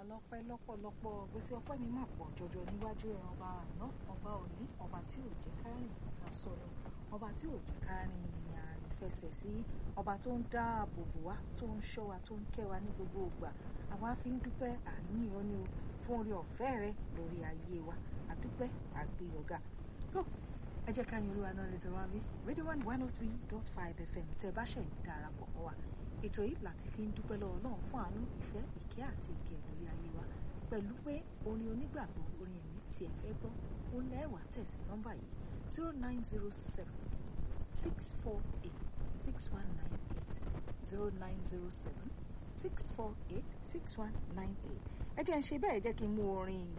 lọ́pẹ́ lọ́pọ̀lọpọ̀ gbèsè ọpẹ́ mi mà pọ̀ jọjọ níwájú ẹ̀ ọba àná ọba òní ọba tí ò jẹ́ ká rìn ká sọ̀rọ̀ ọba tí ò jẹ́ ká rìn ìrìn àìfẹsẹ̀ sí ọba tó ń dáàbò bò wá tó ń ṣọ́ wa tó ń kẹ́ wa ní gbogbo ìgbà àwa fi ń dúpẹ́ àníyàn ni o fún orí ọ̀fẹ́ rẹ lórí ayé wa àdúpẹ́ àgbéyọ̀gá tó ẹ jẹ́ ká yin olúwa náà lè tẹ̀wá bí radio one one oh three dot five fm tẹ́ bá ṣẹ̀ ń darapọ̀ mọ́ wa ètò yìí láti fi ń dúpẹ́ lọ́wọ́ náà fún àánú ìfẹ́ ìkẹ́ àti ìkẹ́ lórí ayé wa pẹ̀lú pé orin onígbàgbọ́ orin ẹ̀mí tí ẹ fẹ́ gbọ́ ó lẹ́wàá tẹ̀sí nọ́mbà yìí zero nine zero seven six four eight six one nine eight zero nine zero seven six four eight six one nine eight ẹ jẹ́ ń ṣe bẹ́ẹ̀ jẹ́ kí n mú orin